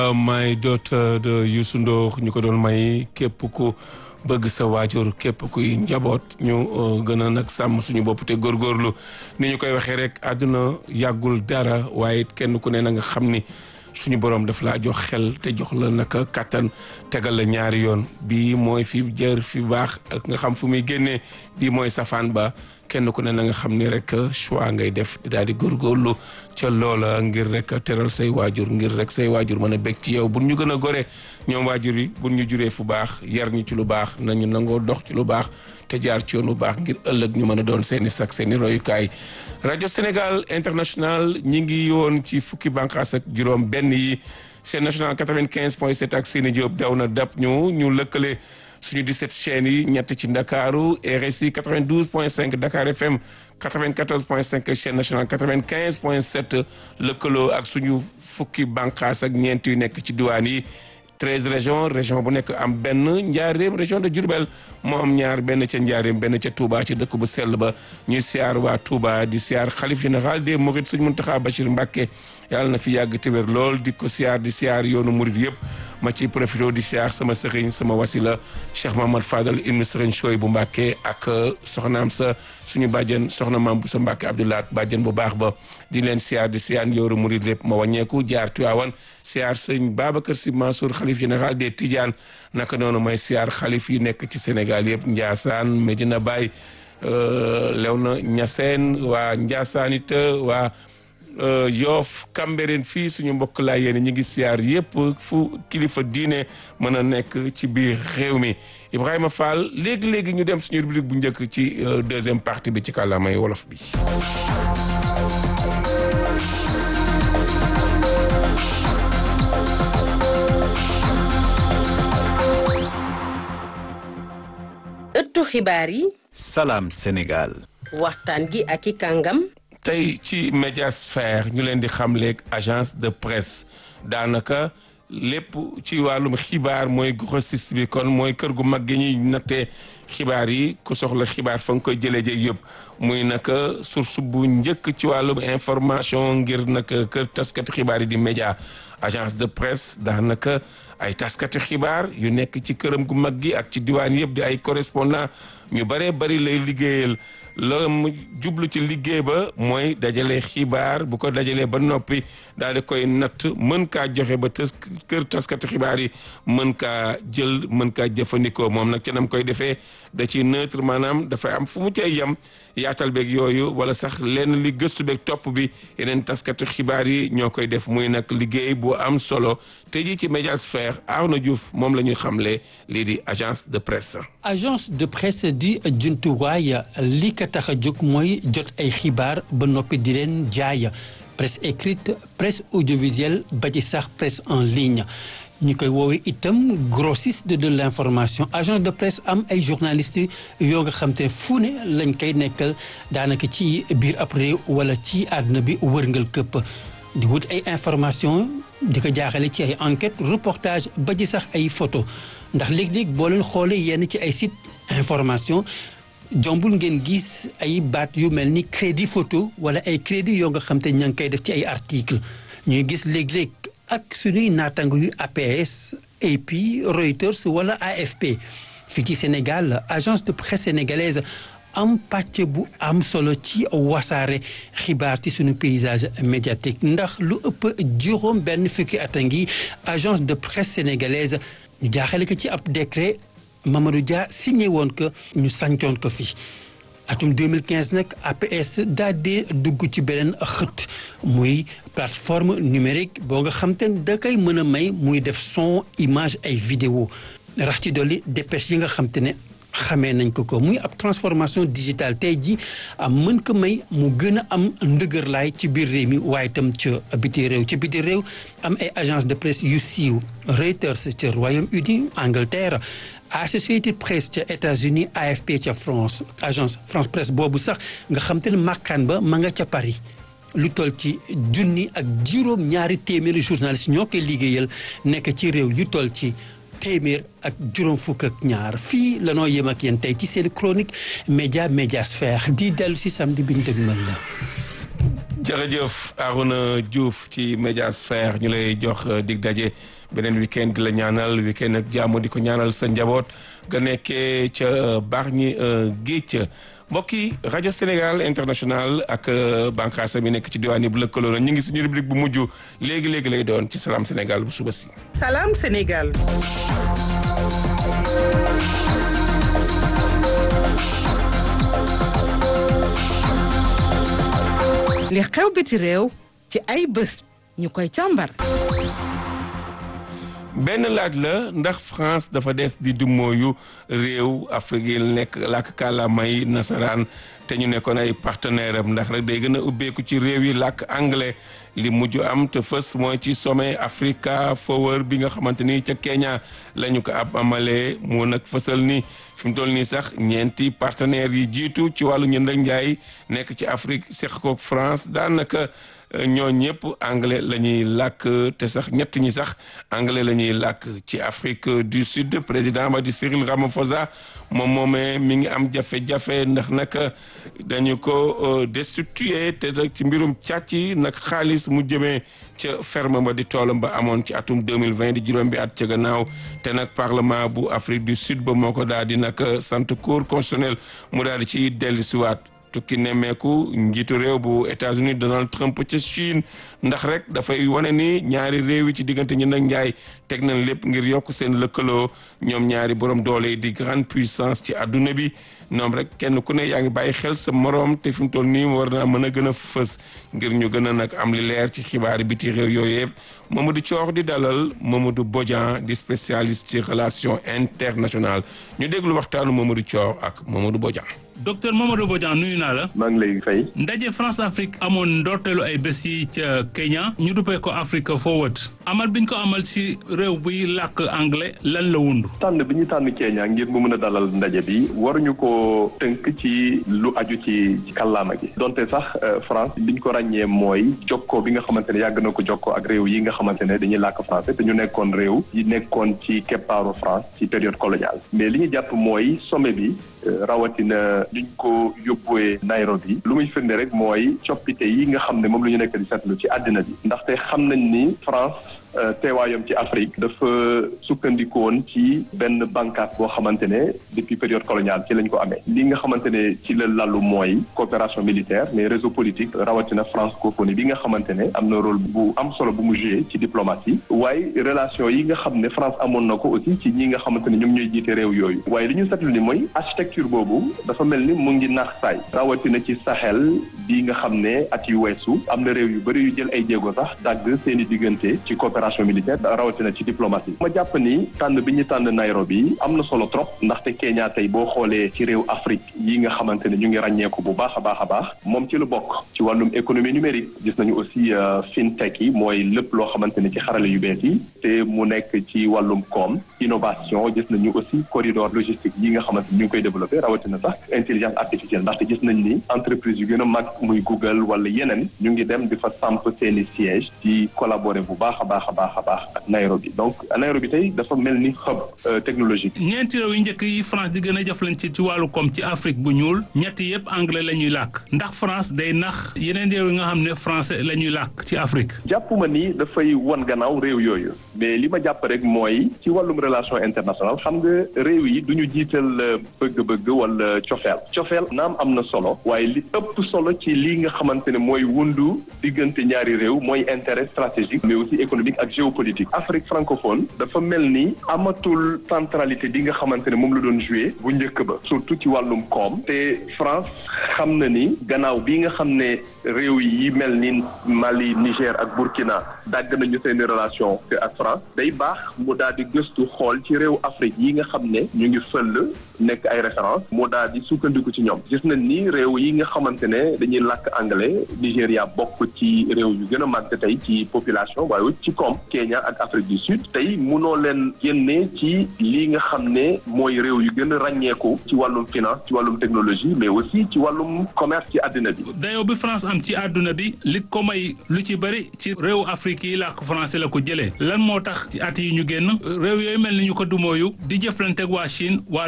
may daughter de Youssou Ndour ñu ko doon may képp ku bëgg sa waajur képp kuy njaboot ñu gën a nag sàmm suñu bopp te góorgóorlu ni ñu koy waxee rek àdduna yàggul dara waaye kenn ku ne na nga xam ni suñu borom daf laa jox xel te jox la naka kàttan tegal la ñaari yoon bii mooy fi jër fi baax ak nga xam fu muy génnee bii mooy safaan ba kenn ku ne na nga xam ni rek choix ngay def daal di góorgóorlu ca loola ngir rek teral say waajur ngir rek say waajur mën a bég ci yow bu ñu gën a gore ñoom waajur yi bu ñu juree fu baax yar ñu ci lu baax nañu nangoo dox ci lu baax te jaar ci yoon bu baax ngir ëllëg ñu mën a doon seeni sak seeni royukaay rajo Sénégal international ñi ngi woon ci fukki bànqaas ak juróom benn yi seen national 95 point 7 ak seeni Diop daw na dab ñu ñu lëkkale suñu 17 chaînes yi ñett ci Ndakaaru RSI 92 point 5 Dakar FM 94 point 5 chaîne nationale 95 point 7 lëkkaloo ak suñu fukki bànqaas ak ñeent yu nekk ci diwaan yi 13 régions région bu nekk am benn njaareem région de Diourbel moo am ñaar benn ca njaareem benn ca Touba ci dëkk bu sell ba ñuy siyaar waa Touba di siyaar xalif général des Mourides Sëñ Mountakha Bachir Mbacké yàlla na fi yàgg te wér lool di ko siyaar di siyaar yoonu murid yëpp ma ci profité di siyaar sama sëriñ sama wasila Cheikh Mahamad Fadal ibnu sëriñ Choy bu Mbàkke ak soxnaam sa suñu bàjjen soxna maam bu sa Mbàkke Abdoulaat bàjjen bu baax ba di leen siyaar di siyaar yoonu murid lépp ma wàññeeku jaar Tiwaawan siyaar sëñ Babacar Sy Mansour xalif général des Tidiane naka noonu may siyaar xalif yi nekk ci Sénégal yëpp Ndiassane Medina Baye Léona Niassène waa Ndiassane it waa Yoof Cambérène fii suñu mbokk laa yéen ñi ngi siyaar yëpp fu kilifa diine mën a nekk ci biir réew mi Ibrahima Fall léegi-léegi ñu dem suñu rubrique bu njëkk ci deuxième partie bi ci kàllaamay wolof bi ëttu xibaar yi Salam Sénégal waxtaan gi ak i kàngam tey ci médiasphère ñu leen di xamleeg agence de presse daanaka lépp ci wàllum xibaar mooy grossiste bi kon mooy kër gu mag gi ñuy nattee xibaar yi ku soxla xibaar fa nga koy jëlee jéeg yëpp muy naka source bu njëkk ci wàllum information ngir naka kër taskati xibaar yi di média agence de presse daanaka ay taskati xibaar yu nekk ci këram gu mag gi ak ci diwaan yëpp di ay correspondant ñu baree bari lay liggéeyal la mu jublu ci liggéey ba mooy dajale xibaar bu ko dajalee ba noppi daal di koy natt mën kaa joxe ba tës kër taskati xibaar yi mën kaa jël mën kaa jëfandikoo moom nag ci nam koy defee da ci neutre maanaam dafay am fu mu cay yem yaatal beeg yooyu wala sax lenn li gëstu beeg topp bi yeneen taskati xibaar yi ñoo koy def muy nag liggéey bu am solo te ji ci médiasphère Arnaud Diouf moom la ñuy xamle lii di agence de presse. agence de presse di jumtuwaay li ko tax a jóg mooy jot ay xibaar ba noppi di leen jaay presse écrite presse audiovisuelle ba ci sax presse en ligne. ñu koy woowee itam grossiste de l'information agence de presse am ay journalistes yoo nga xam te fu ne lañ koy nekkal daanaka ci biir ab réew wala ci àdduna bi wërngal këpp di wut ay information di ko jaaxale ci ay enquête reportage ba ci sax ay photo ndax léeg-léeg boo leen xoolee yenn ci ay site information jombul ngeen gis ay baat yu mel ni crédit photo wala ay crédit yoo nga xam te ña ngi koy def ci ay article ñuy gis léeg-léeg ak suñuy naataango yu APS AP Reuters wala AFP fii ci Sénégal agence de presse sénégalaise am pàcc bu am solo ci wasaare xibaar ci suñu paysage médiatique ndax lu ëpp juróom benn fukki at a ngi agence de presse sénégalaise ñu jaaxale ko ci ab décret Mamadou Dia signé woon ko ñu sancoon ko fi atum 2015 nag APS daa dee dugg ci beneen xët muy plateforme numérique boo nga xam te ne da koy mën a may muy def son image ay vidéo rax ci dolli dépêche yi nga xam te ne xamee nañ ko ko muy ab transformation digitale tey ji am mën ko may mu gën a am ndëgërlaay ci biir réew mi waaye itam ca biti réew ca biti réew am ay agence de presse yu siiw Reuters ca Royaume-Uni Angleterre Associated Press ca États-Unis AFP ca France agence France Presse boobu sax nga xam te ne màkkaan ba ma nga ca Paris lu toll ci junni ak juróom ñaari téeméeri journaliste ñoo koy liggéeyal nekk ci réew yu toll ci téeméer ak juróom fukk ak ñaar fii la noo yem ak yéen tey ci seen chronique média médiasphère di dellu si samedi bi ñu dëgmal la jërëjëf Arouna Diouf ci Médiasphère ñu lay jox dig daje beneen week-end di la ñaanal week-end ak jàmm di ko ñaanal sa njaboot nga nekkee ca Bargny Géej mbokk yi rajo Sénégal international ak bànqaasa mi nekk ci diwaan yi bu lëkkaloo ñu ngi suñu rubrique bu mujj léegi léegi lay doon ci Salam Sénégal bu suba si. Salam Sénégal. li xew biti réew ci ay bés ñu koy càmbar. benn laaj la ndax France dafa des di dumooyu réew Afrique yi nekk làkk kàllaamay nasaraan te ñu nekkoon ay partenaire am ndax rek day gën a ubbeeku ci réew yi làkk anglais li mujj am te fës mooy ci sommet Africa Forward bi nga xamante ni ca Kenya la ñu ko ab amalee mu nag fësal ni fi mu toll nii sax ñeenti partenaires yi jiitu ci wàllu njënd ak njaay nekk ci Afrique seq koog France daanaka ñoo ñëpp anglais la ñuy làkk te sax ñett ñi sax anglais la ñuy làkk ci Afrique du Sud président ba di Cyril Ramaphosa moom moomee mi ngi am jafe-jafe ndax nag dañu ko destitué te ci mbirum càcc nag xaalis mu jëmee ca ferme ba di toolam ba amoon ci atum 2020 di juróom bi at ca gannaaw te nag parlement bu Afrique du Sud ba moo ko daal di nag sant cour constitutionnel mu daal di ci dellusiwaat tukki nemmeeku njiitu réew bu États-Unis Donald Trump ca Chine ndax rek dafay wane ni ñaari réew yi ci diggante ñi nag njaay teg nañ lépp ngir yokk seen lëkkaloo ñoom ñaari borom doole yi di grande puissance ci adduna bi ñoom rek kenn ku ne yaa ngi bàyyi xel sa moroom te fi mu toll nii war naa mën a gën a fës ngir ñu gën a nag am li leer ci xibaari biti réew yooyu yëpp Mamadou Thior di dalal Mamadou Bodian di spécialiste ci relation internationale ñu déglu waxtaanu Mamadou Thior ak Mamadou Bodian. docteur Mamadou Bodian nuyu naa la. maa ngi lay fay. ndaje France Afrique amoon ndorteelu ay bés yi ca Kenya ñu duppee ko Africa Forward amal biñ ko amal ci réew buy làkk anglais lan la wundu. tànn bi ñu tànn Kenya ngir mu mën a dalal ndaje bi waruñu ko tënk ci lu aju ci ci kàllaama gi donte sax France liñ ko ràññee mooy jokkoo bi nga xamante ne yàgg na ko jokkoo ak réew yi nga xamante ne dañuy làkk français te ñu nekkoon réew yi nekkoon ci keppaaru France ci période coloniale mais li ñu jàpp mooy sommet bi rawatina liñ ko yóbbuwee Nairobi lu muy firnde rek mooy coppite yi nga xam ne moom la ñu nekk di seetlu ci àddina bi ndaxte xam nañ ni France teewaayam ci Afrique dafa sukkandikoon ci benn bànqaas boo xamante ne depuis période coloniale ci lañ ko amee li nga xamante ne ci la lallu mooy coopération militaire mais réseau politique rawatina francophonie bi nga xamante ne am na rôle bu am solo bu mu joué ci diplomatie waaye relation yi nga xam ne France amoon na ko aussi ci ñi nga xamante ne ñoom ñooy jiite réew yooyu waaye li ñu seetlu ni mooy architecture boobu dafa mel ni mu ngi naax saay rawatina ci Sahel bi nga xam ne at yu weesu am na réew yu bëri yu jël ay jéego sax dagg seen i diggante ci coopération militaire rawatina ci diplomatie ma jàpp ni tànn bi ñu tànn Nairobi am na solo trop ndaxte Kenya tey boo xoolee ci réew Afrique yi nga xamante ne ñu ngi ràññeeku bu baax a baax a baax moom ci lu bokk ci wàllum économie numérique gis nañu aussi fintech yi mooy lépp loo xamante ne ci xarale yu bees yi te mu nekk ci wàllum koom innovation gis nañu aussi corridor logistique yi nga xamante ni ñu ngi koy développé rawatina sax intelligence artificielle ndaxte gis nañ ni entreprise yu gën a mag muy Google wala yeneen ñu ngi dem di fa samp seeni siège di collaborer bu baax a baax a baax a baax ak Nairobi donc Nairobi tey dafa mel ni hub technologique. ñeenti réew yi njëkk yi France di gën a jëflante ci wàllu koom ci Afrique bu ñuul ñetti yëpp anglais la ñuy làkk ndax France day nax yeneen réew yi nga xam ne français la ñuy làkk ci Afrique. jàppuma ni dafay wan gannaaw réew yooyu mais li ma jàpp rek mooy ci wàllum relation internationale xam nga réew yi du ñu jiital bëgg-bëgg wala cofeel cofeel naam am na solo waaye li ëpp solo ci li nga xamante ne mooy wundu diggante ñaari réew mooy intérêt stratégique mais aussi économique ak géopolitique Afrique francophone dafa mel ni amatul centralité bi nga xamante ne moom la doon joué bu njëkk ba surtout ci wàllum koom te France xam na ni gannaaw bi nga xam ne réew yi mel ni Mali Niger ak Burkina dàgg nañu seeni relation ak France day baax mu daal di gëstu xool ci réew Afrique yi nga xam ne ñu ngi fël nekk ay référence moo daal di sukkandiku ci ñoom gis nañ ni réew yi nga xamante ne dañuy làkk anglais Nigéria bokk ci réew yu gën a màgg tey ci population waaye ci koom Kenya ak Afrique du Sud tey munoo leen génne ci lii nga xam ne mooy réew yu gën a ràññeeku ci wàllum finance ci wàllum technologie mais aussi ci wàllum commerce ci àddina bi. dayoo bi France am ci àdduna bi li ko may lu ci bëri ci réew Afrique yi làkk français la ko jëlee lan moo tax ci at yi ñu génn réew yooyu mel ni ñu ko dumooyu di jëflanteeg waa Chine waa Russie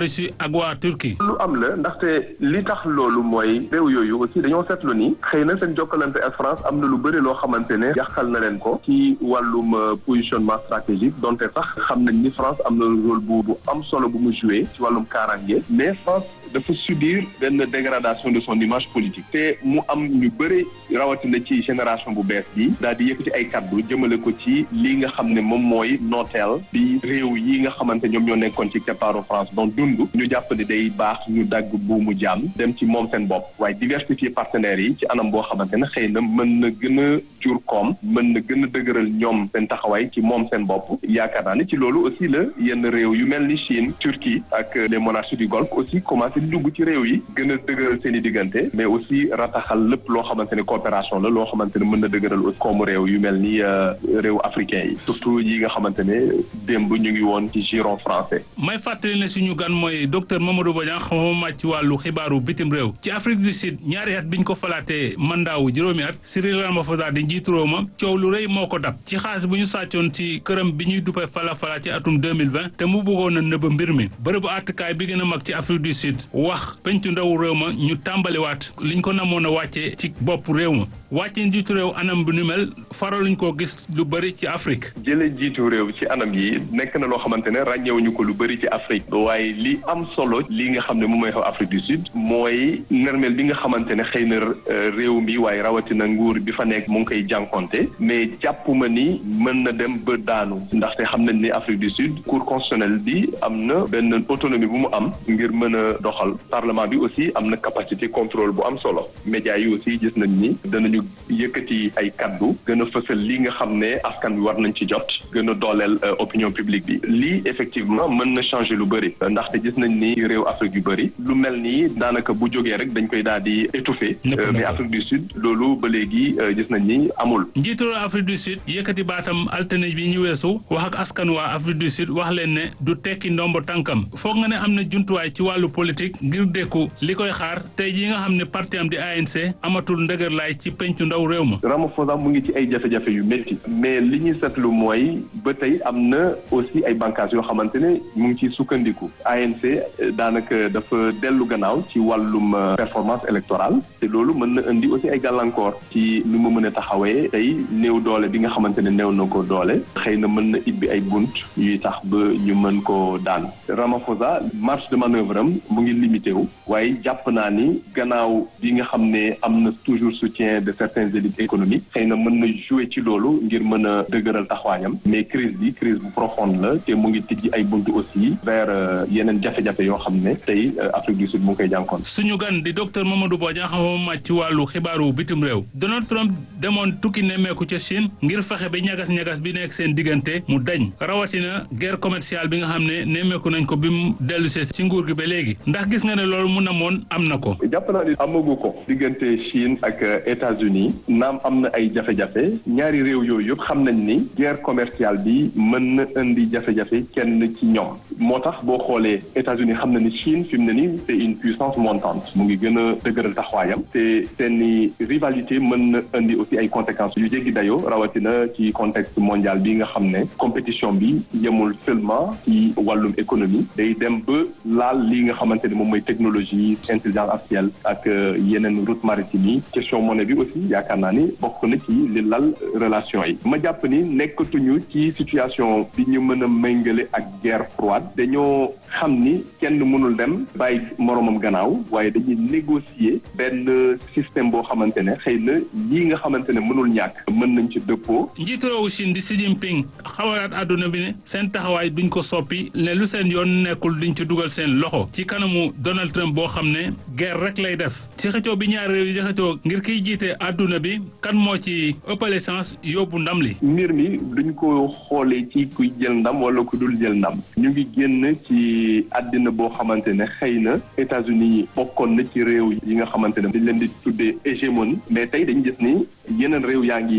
ak waa Turquie. lu am la ndaxte li tax loolu mooy réew yooyu aussi dañoo seetlu ni xëy na seen jokkalante ak France am na lu bëri loo xamante ne yàqal na leen ko ci wàllum positionnement stratégique donte sax xam nañ ni France am na rôle bu bu am solo bu mu joué ci wàllum kaaraange mais France dafa subir benn dégradation de son image politique te mu am ñu bëri rawatina ci génération bu bees bi daal di yëkkati ay kaddu jëmale ko ci li nga xam ne moom mooy nooteel bi réew yi nga xamante ñoom ñoo nekkoon ci keppaaru France donc dund ñu jàpp ne day baax ñu dagg buumu jaam dem ci moom seen bopp waaye diversifier partenaires yi ci anam boo xamante ne xëy na mën na gën a jur koom mën na gën a dëgëral ñoom seen taxawaay ci moom seen bopp yaakaar naa ne ci loolu aussi la yenn réew yu mel ni Chine Turquie ak les monarchies du Golfe aussi commencé di dugg ci réew yi gën a dëgëral seen i diggante mais aussi rataxal lépp loo xamante ne coopération la loo xamante ne mën na dëgëral aussi koomu réew yu mel ni réew africain yi surtout yi nga xamante ne démb ñu ngi woon ci giron français. may fàttali ne suñu gan mooy docteur Mamadou Bodian xam màcc ci wàllu xibaaru bitim réew ci Afrique du Sud ñaari at biñ ko falaatee mandaawu juróomi at Cyril Ramaphosa di njiitu réew ma coow lu rëy moo ko dab ci xaalis bu ñu sàccoon ci këram bi ñuy duppee fala fala ci atum 2020 te mu bëggoon a nëbb mbir mi bërëbu àttekaay bi gën a mag ci Afrique du Sud wax pencu ndaw réew ma ñu tàmbaliwaat liñ ko namoon a wàccee ci bopp réew ma wàccee njiitu réew anam bu ni mel faraluñ koo gis lu bëri ci Afrique. jële jiitu réew ci anam yi nekk na loo xamante ne ràññewuñu ko lu bëri ci Afrique waaye li am solo li nga xam ne moom mooy xew Afrique du Sud mooy nermel bi nga xamante ne xëy na réew mi waaye rawatina nguur bi fa nekk mu ngi koy jànkonte mais jàpp ma ni mën na dem ba daanu ndaxte xam nañ ni Afrique du Sud cour constitutionnelle bi am na benn autonomie bu mu am ngir mën a doxal parlement bi aussi am na capacité contrôle bu am solo médias yi aussi gis nañ ni danañu yëkkati ay kaddu gën a fësal li nga xam ne askan bi war nañ ci jot gën a dooleel opinion publique bi lii effectivement mën na changer lu bëri ndaxte gis nañ ni réew Afrique yu bëri lu mel nii daanaka bu jógee rek dañ koy daal di étouffer mais Afrique du Sud loolu ba léegi gis nañ ni amul. njiitu Afrique du Sud yëkkati baatam altine bi ñu weesu wax ak askan waa Afrique du Sud wax leen ne du tekki ndombo tànkam foog nga ne am na jumtuwaay ci wàllu politique ngir dékku li koy xaar tey jii nga xam ne parti am di ANC amatul ndëgër laay ci pencu ndaw réew ma. Ramaphosa mu ngi ci ay jafe-jafe yu métti mais li ñuy seetlu mooy ba tey am na aussi ay bànqaas yoo xamante ne mu ngi ciy sukkandiku ANC daanaka dafa dellu gannaaw ci wàllum performance électorale te loolu mën na indi aussi ay gàllankoor ci nu mu mën a taxawee tey néew doole bi nga xamante ne néew na ko doole xëy na mën na ibbi ay bunt yuy tax ba ñu mën ko daan Ramaphosa marge de manœuvre am mu ngi limité wu waaye jàpp naa ni gannaaw bi nga xam ne am na toujours soutien de certaines élites économiques xëy na mën na jouer ci loolu ngir mën a dëgëral taxawaayam mais crise bi crise bu profonde la te mu ngi tijji ay buntu aussi vers yeneen jafe-jafe yoo xam ne tey Afrique du Sud mu ngi koy jànkoon. suñu gan di docteur Mamadou Bodian xam màcc ci wàllu xibaaru bitim réew Donald Trump demoon tukki nemmeeku ca Chine ngir fexe ba ñagas-ñagas bi nekk seen diggante mu dañ rawatina guerre commerciale bi nga xam ne nemmeeku nañ ko bi mu dellu see ci nguur gi ba léegi ndax gis nga ne loolu mu namoon am na ko. jàpp naa ni amagu ko diggante Chine ak États-Unis naam am na ay jafe-jafe ñaari réew yooyu yëpp xam nañ ni guerre commerciale bi mën na indi jafe-jafe kenn ci ñoom moo tax boo xoolee États-Unis xam na ni Chine fi mu ne nii c'est une puissance montante mu ngi gën a dëgëral taxawaayam te seeni rivalité mën na indi aussi ay conséquences yu jéggi dayoo rawatina ci contexte mondial bi nga xam ne compétition bi yemul seulement ci wàllum économie day dem ba laal li nga xamante ne moom mooy technologie intelligence artificielle ak yeneen route maritime yi question monnaie bi aussi yaakaar naa ni bokk na ci li lal relation yi ma jàpp ni nekkatuñu ci situation bi ñu mën a méngale ak guerre froide dañoo xam ni kenn mënul dem bàyyi moroomam gannaaw waaye dañuy négocier benn système boo xamante ne xëy na lii nga xamante ne mënul ñàkk mën nañ ci dëppoo. njiitu réewu Chine di Xi Jinping xamalaat àdduna bi ne seen taxawaay duñ ko soppi ne lu seen yoon nekkul duñ ci dugal seen loxo ci kanamu Donald Trump boo xam ne guerre rek lay def ci xëccoo bi ñaari réew yi di xëccoo ngir kiy jiite àdduna bi kan moo ci ëppale chance yóbbu ndam li. mbir mi duñ ko xoolee ci kuy jël ndam wala ku dul jël ndam ñu ngi génn ci àddina boo xamante ne xëy na États-Unis bokkoon na ci réew yi nga xamante ne dañ leen di tuddee hégémonie mais tey dañu gis ni yeneen réew yaa ngi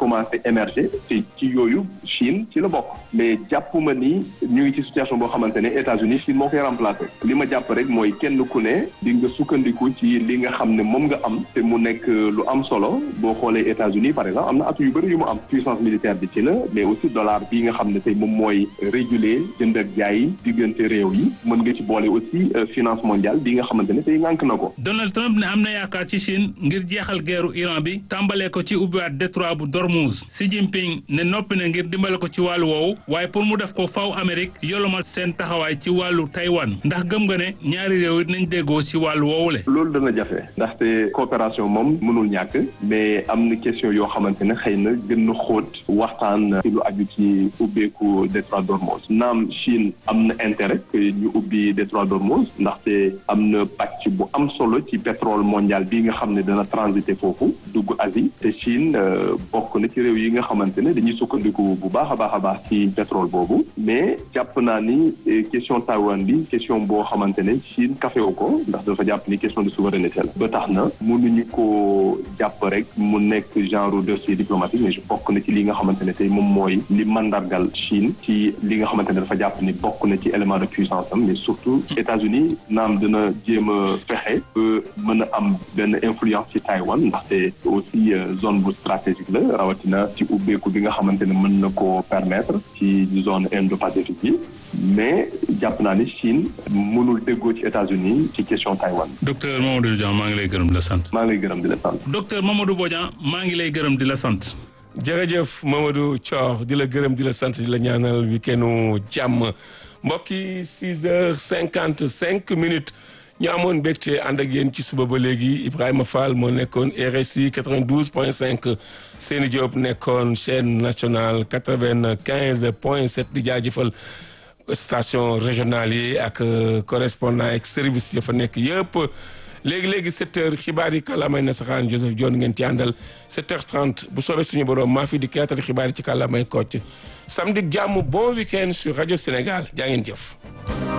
commencé émerger te ci yooyu Chine ci la bokk mais jàppuma ni ñu ngi ci situation boo xamante ne États-Unis Chine moo koy remplacer li ma jàpp rek mooy kenn ku ne di nga sukkandiku ci li nga xam ne moom nga am te mu nekk lu am solo boo xoolee États-Unis par exemple am na atu yu bëri yu mu am puissance militaire bi ci la mais aussi dollar bi nga xam ne tey moom mooy réguler jënd ak jaay diggante réew yi mën nga ci boole aussi finance mondiale bi nga xamante ne tey ngànk na ko. Donald Trump ne am na yaakaar ci Chine ngir jeexal geeru Iran bi tàmbalee ko ci ubbiwaat détroit bu Dormuz Xi Jinping ne noppi na ngir dimbale ko ci wàllu woowu waaye pour mu def ko faw Amérique yolomal seen taxawaay ci wàllu Taïwan ndax gëm nga ne ñaari réew yi nañ déggoo ci wàllu woowule. loolu dana jafe ndaxte coopération moom mënul ñàkk mais am na question yoo xamante ne xëy na gën na xóot waxtaan ci lu aju ci ubbeeku détroit d'Ormuz naam Chine am na intérêt que ñu ubbi détroit d'Ormuz ndaxte am na pàcc bu am solo ci pétrole mondial bi nga xam ne dana transiter foofu dugg Asie te Chine bokk na ci réew yi nga xamante ne dañuy sukkandiku bu baax a baax a baax ci pétrole boobu mais jàpp naa ni question Taïwan bi question boo xamante ne Chine kafewu ko ndax dafa jàpp ni question de souveraineté la ba tax na mënuñu ko jàpp rek mu nekk genre dossier diplomatique mais je bokk na ci li nga xamante ne tey moom mooy li mandargal Chine ci li nga xamante ne dafa jàpp ni bokk na ci élément de puissance am mais surtout États-Unis naam dina jéem a fexe ba mën a am benn influence ci Taïwan ndaxte aussi zone bu stratégique la rawatina ci ubbeeku bi nga xamante ne mën na ko permettre ci zone Indo-Pacifique bi mais jàpp naa ni Chine mënul déggoo ci États-Unis ci question Taïwan. docteur Mamadou Bodian maa ngi lay gërëm di la sant. maa ngi lay gërëm di la sant. docteur Mamadou Bodian maa ngi lay gërëm di la sant. jërëjëf Mamadou Thior di la gërëm di la sant di la ñaanal weekendu jàmm mbokki six heures cinquante cinq minutes ñu amoon mbégte ànd ak yéen ci suba ba léegi Ibrahima Fall moo nekkoon RSI 92 point 5 Seni Diop nekkoon chaîne nationale 95 point 7 di jaajëfal station régionale yi ak correspondant ak service ya fa nekk yëpp léegi-léegi 7 heures xibaar yi kàllaamay nasaraan Joseph Dione ngeen ci àndal 7 heures 30 bu soobee suñu borom maa fi di kaatal xibaar yi ci kàllaamay Kocc samedi jàmm bon week-end sur rajo Sénégal jaa ngeen jëf